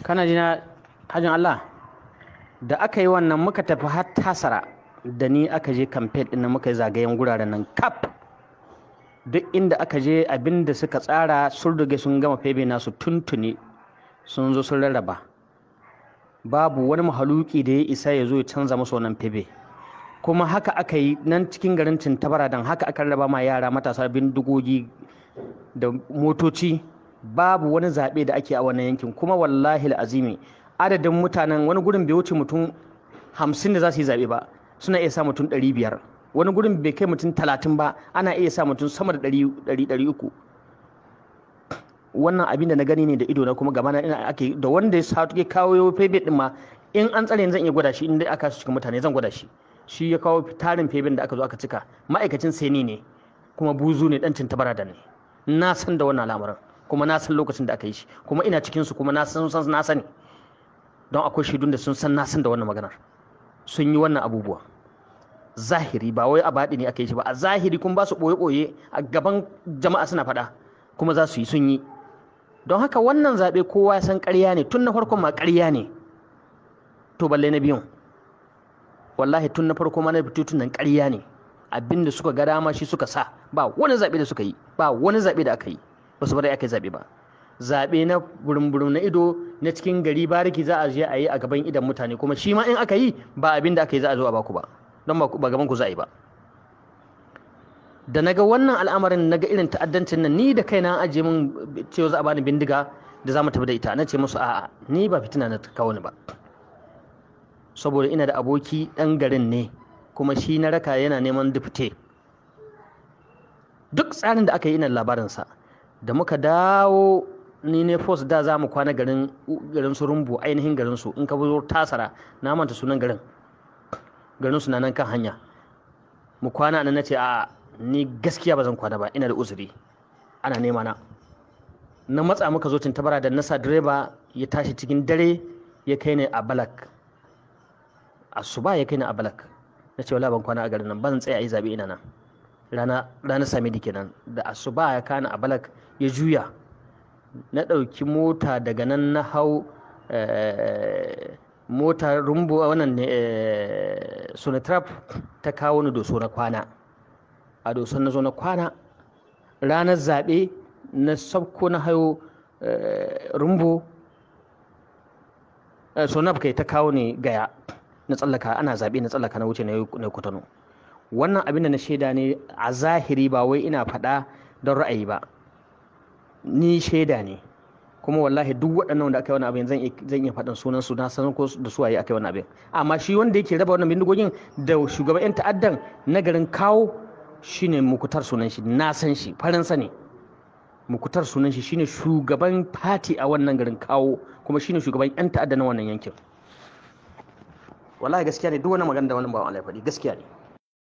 kana jina hajin Allah da aka yi wannan muka tafi har tasara da ni aka je kamfen ɗin nan muka yi zagayen guraren nan kap duk inda aka je abin da suka tsara sun rige sun gama febe nasu tuntuni sun zo sun rarraba babu wani mahaluki da ya isa ya zo ya canza musu wannan febe kuma haka aka yi nan cikin garin cintabara don haka aka rarraba ma yara matasa bindigogi da motoci babu wani zaɓe da ake a wannan yankin kuma wallahi azimi adadin mutanen wani gurin bai wuce mutum hamsin da za su yi zaɓe ba suna iya sa mutum ɗari biyar wani gurin bai kai mutum talatin ba ana iya sa mutum sama da ɗari uku wannan abin da na gani ne da ido na kuma gaba na ina ake da wanda ya sa ya kawo febe din ma in an tsare zan iya gwada shi in dai aka cikin mutane zan gwada shi shi ya kawo tarin feben da aka zo aka cika ma'aikacin seni ne kuma buzu ne dan cintabara da ne na san da wannan al'amarin kuma na san lokacin da aka yi shi kuma ina cikin su kuma na san san na sani don akwai shaidun da sun san na san da wannan maganar sun yi wannan abubuwa zahiri ba wai a baɗi ne aka yi shi ba a zahiri kun ba su ɓoye-ɓoye a gaban jama'a suna faɗa kuma za su yi sun yi don haka wannan zaɓe kowa ya san ƙarya ne tun na farkon ma ƙarya ne to balle na biyun wallahi tun na farko ma na tun nan ƙarya ne abinda suka ga dama shi suka sa ba wani zaɓe da suka yi ba wani zaɓe da aka yi ba su bari aka yi zaɓe ba zaɓe na burin na ido na cikin gari bariki za a je a yi a gaban idan mutane kuma shi ma in aka yi ba abin da aka yi za a zo a baku ba don ba gaban ku za a yi ba da naga wannan al'amarin naga irin ta'addancin nan ni da kaina an ajiye min cewa za a bani bindiga da za mu tafi da ita na ce musu a'a ni ba fitina na kawo ni ba saboda ina da aboki ɗan garin ne kuma shi na raka yana neman dufte duk tsarin da aka yi ina labarinsa da muka dawo ni ne force da za mu kwana garin garin su rumbu ainihin garin su in ka zo tasara na manta sunan garin garin su na nan kan hanya mu kwana nan nace a ni gaskiya ba zan kwana ba ina da uzuri ana nema na na matsa muka zo tintabara da nasa direba ya tashi cikin dare ya kai ni a balak asuba ya kai ni a balak na ce wala ban kwana a garin nan ban tsaya yi zabe ina nan rana rana sami di kenan da asuba ya kana a balak ya juya na ɗauki mota daga nan na hau mota rumbu wannan ne sonatrap ta kawo ni doso na kwana a doson na zo na kwana ranar zaɓe na sabko na hayo rumbu sonab kai ta kawo ni gaya na tsallaka ana zaɓe na tsallaka na wuce na kutano wannan abin da na shaida ne a zahiri ba wai ina faɗa don ra'ayi ba ni shaida ne kuma wallahi duk waɗannan da aka yi wani abin zan iya faɗin sunan su na san ko da su waye aka yi wani abin amma shi wanda yake raba wannan bindigogin da shugaban yan ta'addan na garin kawo shine mukutar sunan shi na san shi faransa ne mukutar sunan shi shine shugaban fati a wannan garin kawo kuma shine shugaban yan ta'adda na wannan yankin wallahi gaskiya ne duk wani magana da wani bawan Allah ya faɗi gaskiya ne